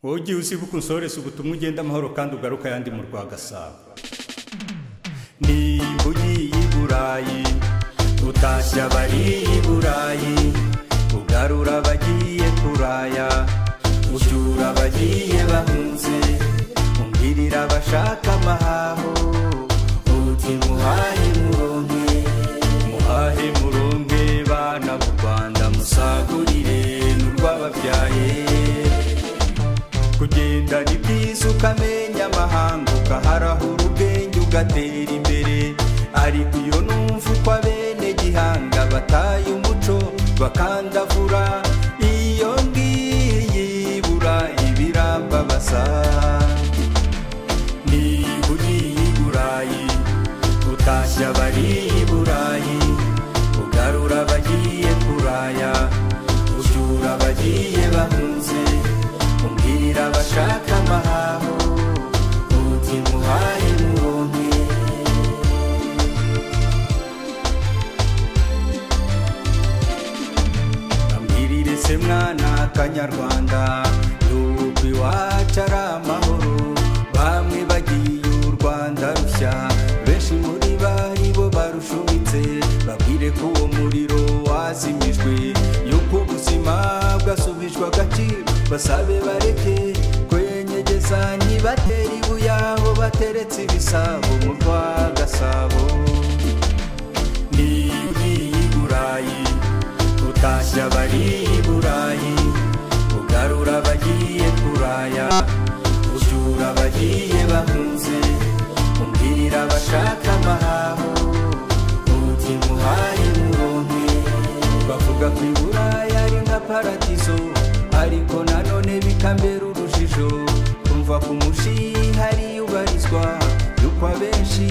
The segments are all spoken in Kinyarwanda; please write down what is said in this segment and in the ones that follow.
wowe igihe usibuka unsorese ubutumwa ugenda amahoro kandi ugaruka ayandi mu rwa gasabo nimba ugiye i burayi utashye abari i burayi ugarura abagiye kuraya ucyura abagiye bahunze umbwirira abashaka amahaho uti muhahe muronke muhahe muronke bana b'u rwanda musagurire n'urwababyaye kugenda ni byiza ukamenya amahanga ukaharahura ubwenge ugatera imbere ariko iyo numva uko abene gihanga bataye umuco bakandavura iyo ngiyi ibura ibirambabaza niba ugiye i burayi utashye abari i burayi ugarura abagiye kuraya ucyura abagiye bahunze umbwira abashaka amahaho uti muhaye muronke ambwirire se mwana kanyarwanda yuko iwacu ari amahoro bamwe bagiye u rwanda rushya benshi muri bari bo barushumitse babwire ko uwo muriro wazimijwe yuko ubuzima bwasubijwe agaciro basabe bareke kwenyegeza ntibatera ibuye aho bateretse ibisabo mu rwa gasabo niba ugiye i burayi utashye abari i burayi ugarura abagiye kuraya ucyura abagiye bahunze umbwira abashaka amahaho uti muhaye muronke bavuga ko i buraya ari nka paradizo ariko nanone bikambera urujijo kumva ku mushiha riyubarizwa yuko abenshi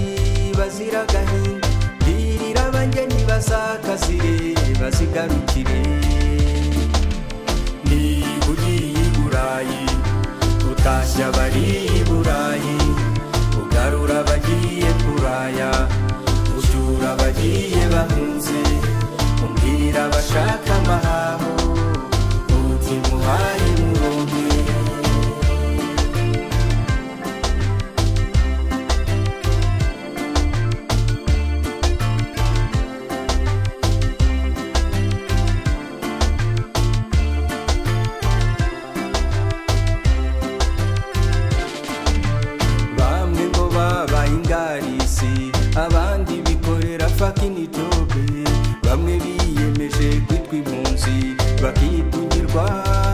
bazira agahinda birira abangeni bazakazire bazigarukire niba ugiye i burayi utashye abari i burayi ugarura abagiye kuraya ucyura abagiye bahunze umbwira abashaka amahaho uti muhaye muronke bamwe ngo babaye ingarisi abandi bikorera fakini jobe bamwe biyemeje kwitwa impunzi bakitungirwa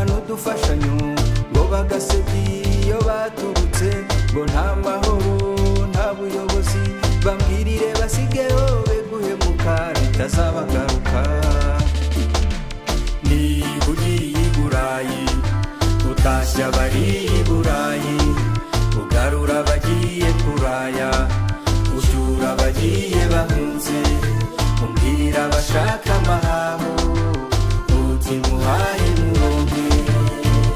n'udufashanyo ngo bagasebya iyo baturutse ngo nta mahoro nta buyobozi bambwirire basigeho be guhemuka bitazabagaruka niba ugiye i burayi utashye abari i burayi ugarura abagiye kuraya ucyura abagiye bahunze umbwira abashaka amahaho uti muhaye muronke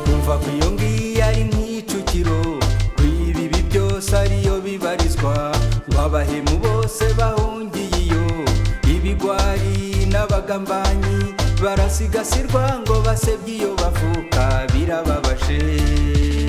kumva ko iyo ngiyo ari nk'icukiro kuri ibi byose ariyo bibarizwa ngo abahemu bose bahungiye iyo ibigwari n'abagambanyi barasigasirwa ngo basebye iyo bavuka birababashe